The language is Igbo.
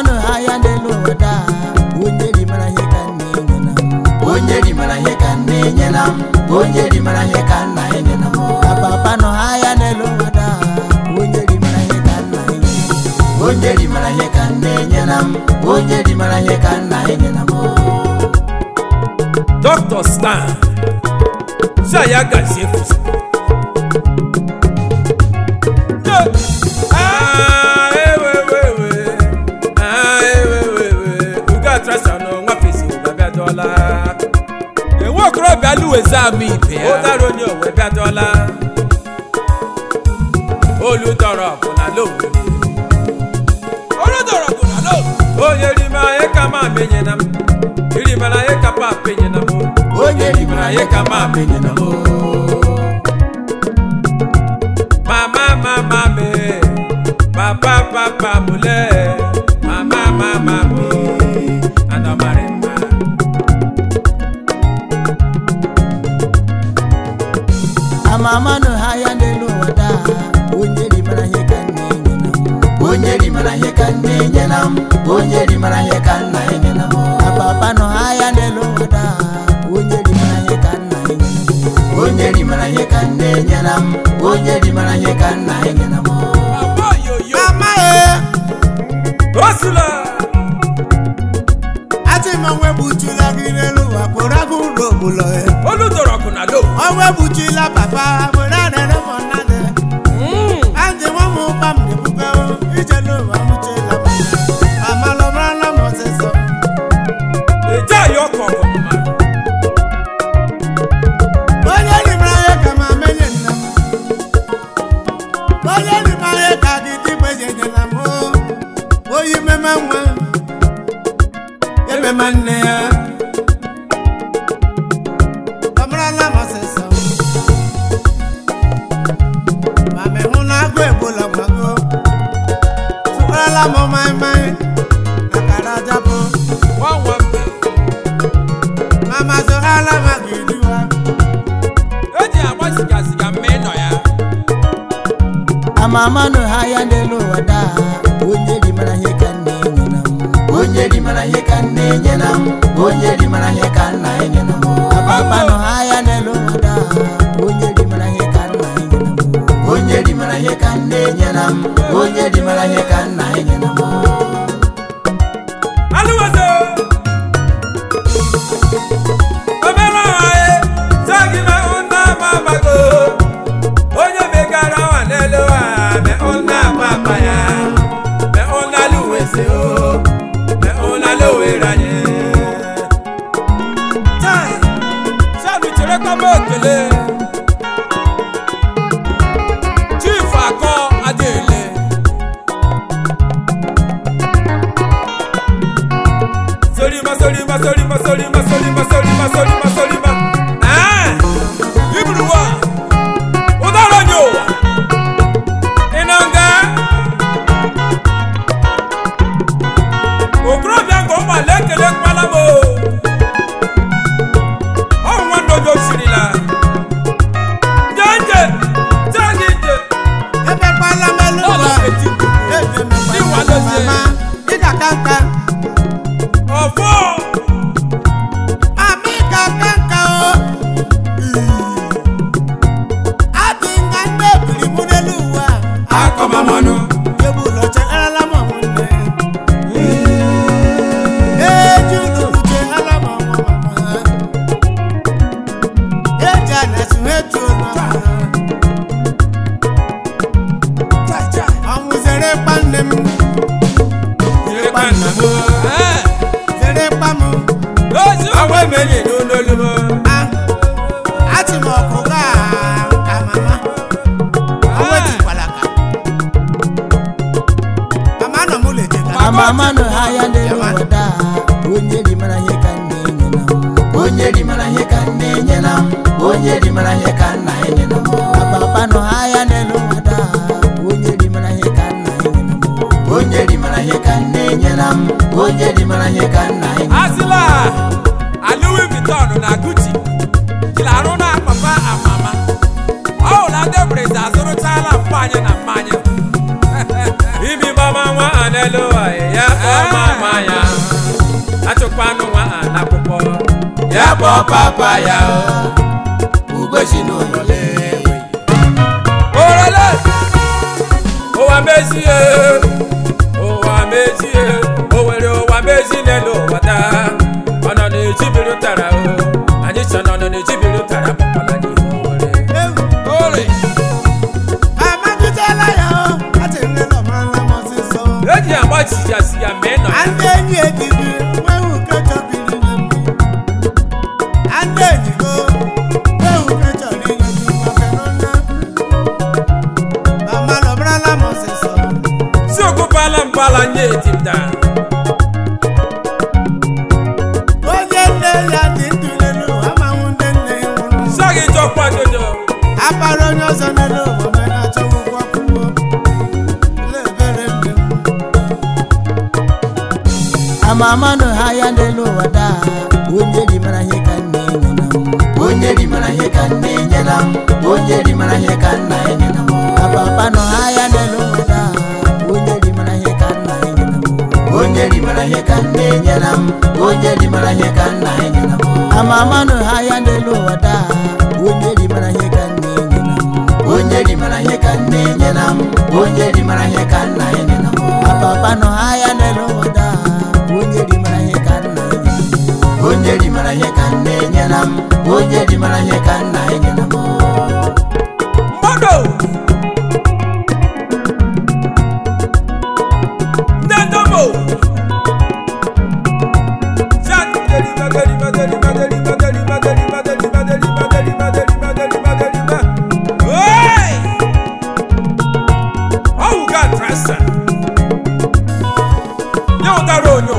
manụ ha ya n'elu ụwa daa onye rimara ihe ka nna enye na m onye rimara ihe ka nna enyela m onye rimara ihe ka nna enyela m papa nọ ha ya n'elu ụwa daa onye rimara ihe ka nna enye na m onye rimara ihe ka nna enyela m onye rimara ihe ka nna enyela m Dr. Stan Zaya gazie fusi Ah, ewe, ewe, ewe. Ah, ewe, ewe, ewe. Uga trasa no nwa pesi ụga bịadọla enwe okorobịa luwezi ama ibe ya ụdara onye owe bịadọla olu dọrọ ọgụ na lowe olu dọrọ ọgụ na lowe onye rime anyị ka ma menyena m iri mara ihe ka pa penyena m onye rimara ihe ka ma enyela m mama mama me papa papa mule mama mama me anamari mma ama manụ ha ya n'elu ụwa daa onye rimara ihe ka nna enye na m onye rimara ihe ka nna enyela m onye rimara ihe ka nna enyela m papa nọ ha ya n'elu ụwa daa onye rimara ihe ka nna enye na m onye rimara ihe ka nna enyela m onye rimara ihe ka nna enyela m papa yoyo amaghị osula atị m onwe gbuchila gị n'elu ụwa kpụrụ agụ ụlọ ogbulọ ya olu dọrọ ọkụ na lo onwe gbuchila papa were arịrị m nnadị andị nwa m ụkpa m dịbugo ije n'ụwa mụchila m amalụmarala m ọsịsọ eje ayi ọkụ ọkụ mma onye rimara ihe ka ma menye nna m onye rimara ihe ka gị dịgbe jenyela m oyi meme nwa ememe nne ya amarala m ọsịsọ ma mehụ na agụ egbola nwago tụwarala m maịmaị na kara japụ nwa nwa mbe mama zụrala m aga eriwa eji agba siga siga mme nọ ya amamanụ ha ya n'elu ụwa daa onye rimara ihe ka nna enye na m onye rimara ihe ka nna enyela m onye rimara ihe ka nna enyela m papa nọ ha ya n'elu ụwa daa onye rimara ihe ka nna enye na m onye rimara ihe ka nna enyela m onye rimara ihe ka nna enyela m alụwazo obere ọhae zagi me ụna mamago onye megara nwa n'elu ha me ụna papa ya me ụna luweze o me ụna lowere anyị tai sanu chere kpama okele chief akọ adịele Solima, solima, solima, solima, solima, solima, solima, solima. Ah! Iburu wa. Udara nyo. Inanga. Okorobịa nke ụmụ ala ekele mkpala m o. Ọ nwa ndojo sirila. Njenje, jagi nje. emekwala m elu Ọla ụwa eti nkuku. Iwa emekwala dozie. mama ị ga-aka nka Ọfọ. mama ị ga-aka nka o adị nga ndị ebiri mụ n'elu ụwa akọmamanụ ebu ụlọ chegharala m ọmụnne eji ụlọ chegharala m ọmụ mama eji anyasị ha etu ụlọ ọnwụ zere ịkpa nne m Ịkpa nna m. Eh. zere ịkpa m Ozu awa emeli n'olu m. Ah, atị m ọkụ gaa ka mama ọnwa ejikwala ka mama nọ m ụlọ ejeka mama nọ ha ya n'elu ụwa daa onye rimara ihe ka nna enye na m onye rimara ihe ka nna enyela m onye rimara ihe ka nna enyela m papa nọ ha ya n'elu ụwa daa onye rimara ihe ka nna enye na m onye rimara ihe ka nna enyela m onye rimara ihe ka nna enyela m Asila Louis Vuitton na Gucci jiri arụ na papa amama ọ hụla ndị brezi azụrụchala mmanya na mmanya imi mama nwa anelu ya kpọma ya kpọọ papa ya ugwechi n'ụlọ lewe orele ụwa mezie ụwa mezie o nwere ụwa mezi n'elu ụwa taa ọ nọ na-ejibiri ụtara o anyị chọ nọ na-ejibiri ụtara pụpala n'ihe owere ore amagidela ya o atịrịla ọmarala m ọsịsọ eji agba jijasi ya mee nọ ya ndị enyi egibi nwewu nke chọbiri na mma ndị enyi go nwewu nke chọrọ inye gị maka n'ọnya amalụ ọmarala m ọsịsọ si okupala mpala nye etimda onye nne ya dị ndụ n'elu ụwa amanwụ ndị nne ya nwụrụ sọghị chọkwa jojo akpara onye ọzọ n'elu ụwa mere achọghị ụgwọ akwụkwọ ele ebere nne m amamanụ ha ya n'elu ụwa daa onye dị mara ihe ka nna enye na m onye dị mara ihe ka nna enye na m onye dị mara ihe ka nna enye na m apapa nọ ha ya n'elu ụwa daa onye dị mara ihe ka nna enye na m onye dị mara ihe ka nna enye na m onye dị mara ihe ka nna enye na m amamanụ ha ya n'elu ụwa daa onye dị mara ihe ka nna enye na m onye dị mara ihe ka nna enye na m onye dị mara ihe ka nna enye na m apapa nọ ha ya n'elu ụwa daa onye dị mara ihe ka nna enye na m onye dị mara ihe ka nna enye na m onye dị mara ihe ka nna enye na m mmadụ ndị ndomo Magari, magari, magari, magari, magari, magari, magari, magari, magari, magari, magari, magari, ma- Hey! Oh, God, trust her. Nye ụtara onye